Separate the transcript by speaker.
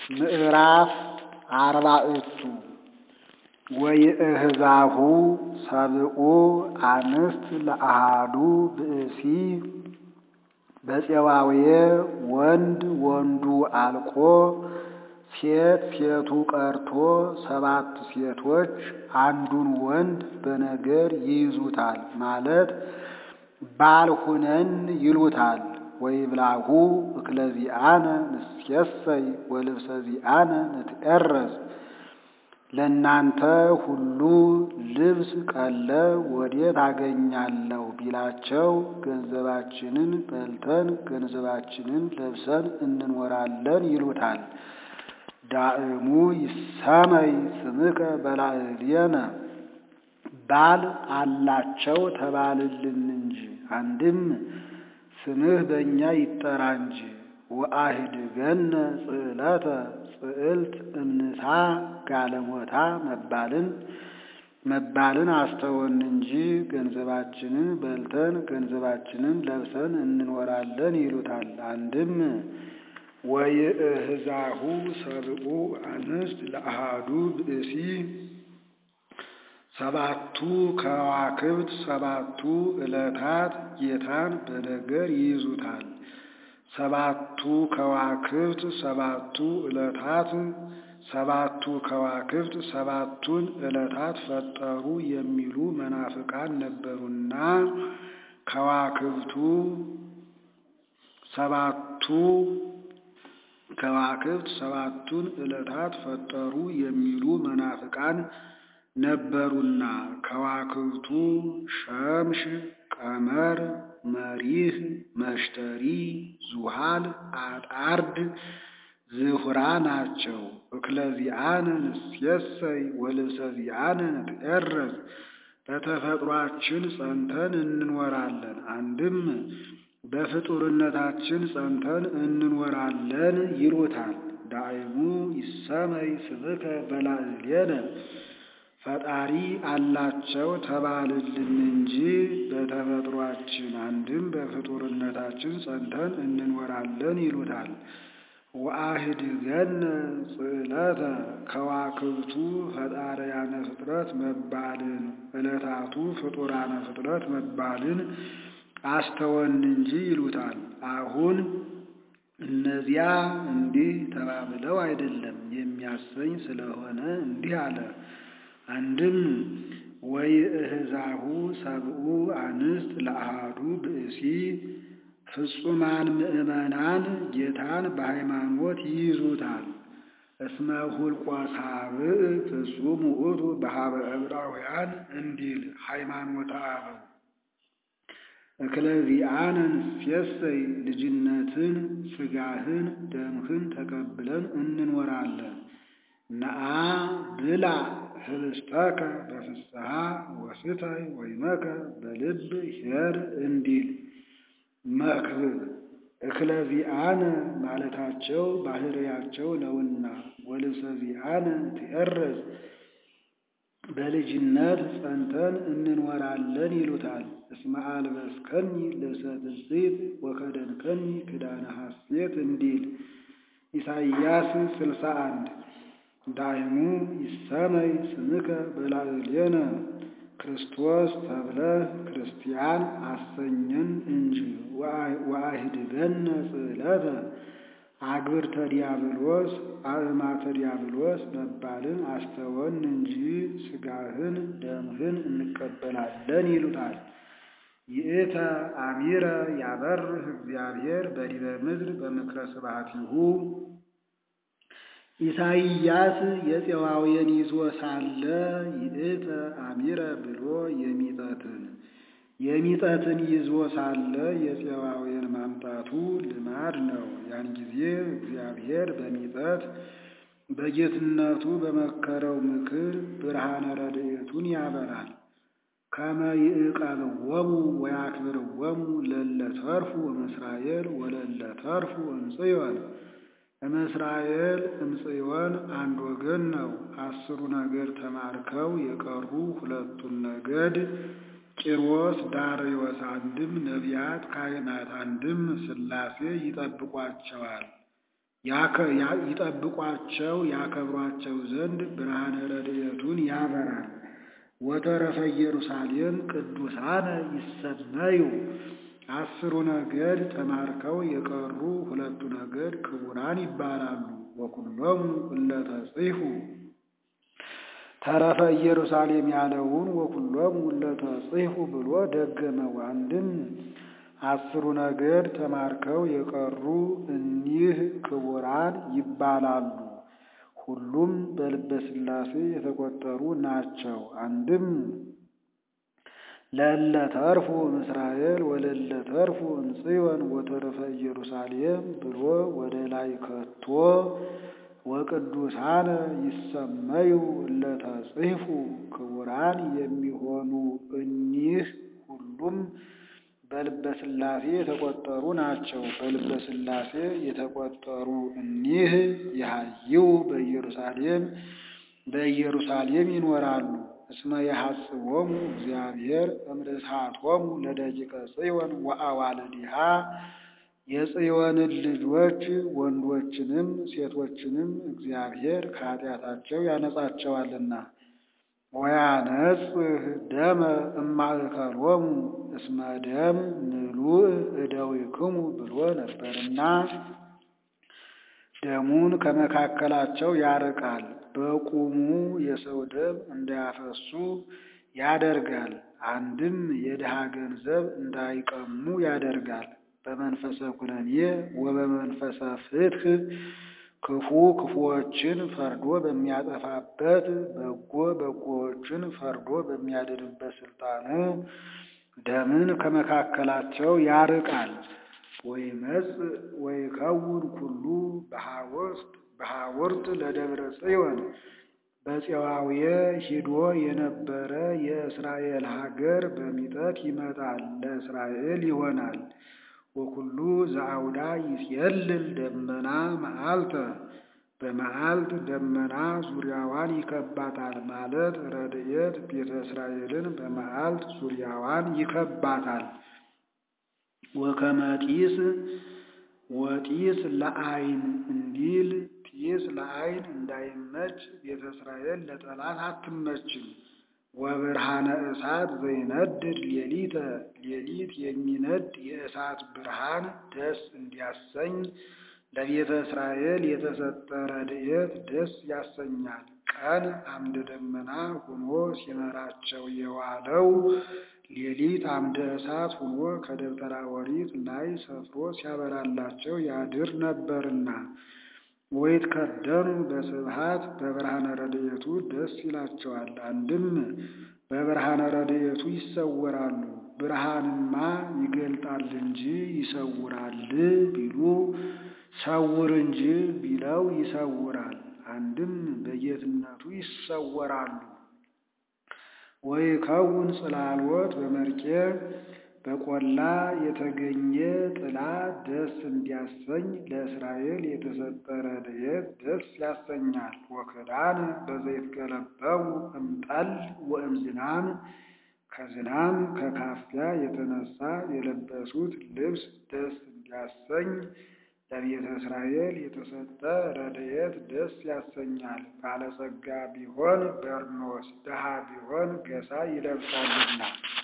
Speaker 1: ምዕራፍ አርባዕቱ ወይእህዛሁ ሰብኡ አንስት ለአሃዱ ብእሲ በፄዋውየ ወንድ ወንዱ አልቆ ሴት ሴቱ ቀርቶ ሰባት ሴቶች አንዱን ወንድ በነገር ይይዙታል ማለት ባል ሁነን ይሉታል። ወይብላሁ እክለ ዚአነ ንሴሰይ ወልብሰ ዚአነ ንትኤረዝ ለእናንተ ሁሉ ልብስ ቀለብ ወዴት አገኛለሁ ቢላቸው ገንዘባችንን በልተን ገንዘባችንን ለብሰን እንኖራለን ይሉታል። ዳእሙ ይሰመይ ስምከ በላዕሌነ ባል አላቸው ተባልልን እንጂ አንድም ስምህ በእኛ ይጠራ እንጂ። ወአህድገነ ጽዕለተ ጽዕልት እምንሳ ጋለሞታ መባልን መባልን አስተወን እንጂ ገንዘባችንን በልተን ገንዘባችንን ለብሰን እንኖራለን ይሉታል። አንድም ወይእህዛሁ ሰብኡ አንስት ለአሃዱ ብእሲ ሰባቱ ከዋክብት ሰባቱ ዕለታት ጌታን በነገር ይይዙታል። ሰባቱ ከዋክብት ሰባቱ ዕለታት ሰባቱ ከዋክብት ሰባቱን ዕለታት ፈጠሩ የሚሉ መናፍቃን ነበሩና ከዋክብቱ ሰባቱ ከዋክብት ሰባቱን ዕለታት ፈጠሩ የሚሉ መናፍቃን ነበሩና ከዋክብቱ ሸምሽ፣ ቀመር፣ መሪህ፣ መሽተሪ፣ ዙሃል፣ አጣርድ፣ ዝሁራ ናቸው። እክለ ዚአነ ንሴሰይ ወልብሰ ዚአነ ንትኤረዝ በተፈጥሯችን ጸንተን እንኖራለን። አንድም በፍጡርነታችን ጸንተን እንኖራለን ይሉታል። ዳእሙ ይሰመይ ስምከ በላዕሌነ ፈጣሪ አላቸው ተባልልን እንጂ በተፈጥሯችን አንድም በፍጡርነታችን ጸንተን እንኖራለን ይሉታል። ወአህድገነ ጽዕለተ ከዋክብቱ ፈጣርያነ ፍጥረት መባልን ዕለታቱ ፍጡራነ ፍጥረት መባልን አስተወን እንጂ ይሉታል። አሁን እነዚያ እንዲህ ተባብለው አይደለም የሚያሰኝ ስለሆነ እንዲህ አለ። አንድም ወይእህዛሁ ሰብኡ አንስት ለአሃዱ ብእሲ ፍጹማን ምእመናን ጌታን በሃይማኖት ይይዙታል። እስመ ሁልቆ ሳብዕ ፍጹም ውእቱ በሀበ ዕብራውያን እንዲል ሃይማኖተ አበው እክለ ዚአነ ንሴሰይ ልጅነትን ሥጋህን ደምህን ተቀብለን እንኖራለን። ነአ ብላ ህብስተከ በፍስሐ ወስታይ ወይመከ በልብ ኄር እንዲል መክብብ እክለ ዚአነ ማለታቸው ባህርያቸው ነውና ወልብሰ ዚአነ ትኤረዝ በልጅነት ጸንተን እንኖራለን ይሉታል። እስመ አልበስከኒ ልብሰ ትስብእት ወከደንከኒ ክዳነ ሐሴት እንዲል ኢሳይያስ ስልሳ አንድ ዳይሙ ይሰመይ ስምከ በላዕሌነ ክርስቶስ ተብለህ ክርስቲያን አሰኘን እንጂ ወአህድገነ ጽዕለተ አግብርተ ዲያብሎስ አእማተ ዲያብሎስ መባልን አስተወን እንጂ ሥጋህን ደምህን እንቀበላለን ይሉታል። ይእተ አሚረ ያበርህ እግዚአብሔር በዲበ ምድር በምክረ ስብሐቲሁ ኢሳይያስ የፄዋውያን ይዞ ሳለ ይእተ አሚረ ብሎ የሚጠትን የሚጠትን ይዞ ሳለ የፄዋውያን ማምጣቱ ልማድ ነው። ያን ጊዜ እግዚአብሔር በሚጠት በጌትነቱ በመከረው ምክር ብርሃነ ረድኤቱን ያበራል። ከመ ይዕቀብዎሙ ወያክብርዎሙ ለለ ተርፉ እምእስራኤል ወለለ ተርፉ እምጽዮን እምእስራኤል እምጽዮን አንድ ወገን ነው። አስሩ ነገድ ተማርከው የቀሩ ሁለቱን ነገድ ቂሮስ ዳርዮስ አንድም ነቢያት ካህናት አንድም ሥላሴ ይጠብቋቸዋል። ይጠብቋቸው ያከብሯቸው ዘንድ ብርሃነ ረድኤቱን ያበራል። ወተረፈ ኢየሩሳሌም ቅዱሳነ ይሰመዩ አስሩ ነገድ ተማርከው የቀሩ ሁለቱ ነገድ ክቡራን ይባላሉ። ወኩሎሙ እለ ተጽሑ ተረፈ ኢየሩሳሌም ያለውን ወኩሎሙ እለ ተጽሑ ብሎ ደገመው። አንድም አስሩ ነገድ ተማርከው የቀሩ እኒህ ክቡራን ይባላሉ። ሁሉም በልበ ሥላሴ የተቆጠሩ ናቸው። አንድም ለእለ ተርፉ እምእስራኤል ወለእለ ተርፉ እምጽዮን ወተረፈ ኢየሩሳሌም ብሎ ወደ ላይ ከቶ ወቅዱሳነ ይሰመዩ እለ ተጽሕፉ ክቡራን የሚሆኑ እኒህ ሁሉም በልበ ሥላሴ የተቆጠሩ ናቸው። በልበ ሥላሴ የተቆጠሩ እኒህ የሀይው በኢየሩሳሌም በኢየሩሳሌም ይኖራሉ። እስመ የሐጽቦሙ እግዚአብሔር እምርትዓቶሙ ለደቂቀ ጽዮን ወአዋልዲሃ የጽዮንን ልጆች ወንዶችንም ሴቶችንም እግዚአብሔር ከኃጢአታቸው ያነጻቸዋልና። ወያነጽህ ደመ እማእከሎሙ እስመ ደም ምሉእ እደዊክሙ ብሎ ነበርና ደሙን ከመካከላቸው ያርቃል። በቁሙ የሰው ደም እንዳያፈሱ ያደርጋል። አንድም የድሃ ገንዘብ እንዳይቀሙ ያደርጋል። በመንፈሰ ኩነኔ ወበመንፈሰ ፍትሕ ክፉ ክፉዎችን ፈርዶ በሚያጠፋበት በጎ በጎዎችን ፈርዶ በሚያድንበት ስልጣኑ ደምን ከመካከላቸው ያርቃል። ወይመጽእ ወይከውን ኩሉ በሐውርት ለደብረ ጽዮን በፄዋውየ ሂዶ የነበረ የእስራኤል ሀገር በሚጠት ይመጣል፣ ለእስራኤል ይሆናል። ወኩሉ ዘአውዳ ይጼልል ደመና መዓልተ በመዓልት ደመና ዙሪያዋን ይከባታል ማለት ረድኤት ቤተ እስራኤልን በመዓልት ዙሪያዋን ይከባታል። ወከመ ጢስ ወጢስ ለአይን እንዲል ጢስ ለአይን እንዳይመች ቤተ እስራኤል ለጠላት አትመችም። ወብርሃነ እሳት ዘይነድድ ሌሊተ ሌሊት የሚነድ የእሳት ብርሃን ደስ እንዲያሰኝ ለቤተ እስራኤል የተሰጠ ረድኤት ደስ ያሰኛል። ቀን አምደ ደመና ሆኖ ሲመራቸው የዋለው ሌሊት አምደ እሳት ሆኖ ከደብተራ ኦሪት ላይ ሰፍሮ ሲያበራላቸው ያድር ነበርና። ወይትከደኑ በስብሐት በብርሃነ ረድኤቱ ደስ ይላቸዋል። አንድም በብርሃነ ረድኤቱ ይሰወራሉ። ብርሃንማ ይገልጣል እንጂ ይሰውራል ቢሉ ሰውር እንጂ ቢለው ይሰውራል። አንድም በጌትነቱ ይሰወራሉ። ወይከውን ጽላሎት በመርቄ በቆላ የተገኘ ጥላ ደስ እንዲያሰኝ ለእስራኤል የተሰጠ ረድኤት ደስ ያሰኛል። ወክዳን በዘይትገለበው እምጠል ወእምዝናም ከዝናም ከካፊያ የተነሳ የለበሱት ልብስ ደስ እንዲያሰኝ ለቤተ እስራኤል የተሰጠ ረድኤት ደስ ያሰኛል። ባለጸጋ ቢሆን በርኖስ፣ ድሃ ቢሆን ገሳ ይለብሳልና።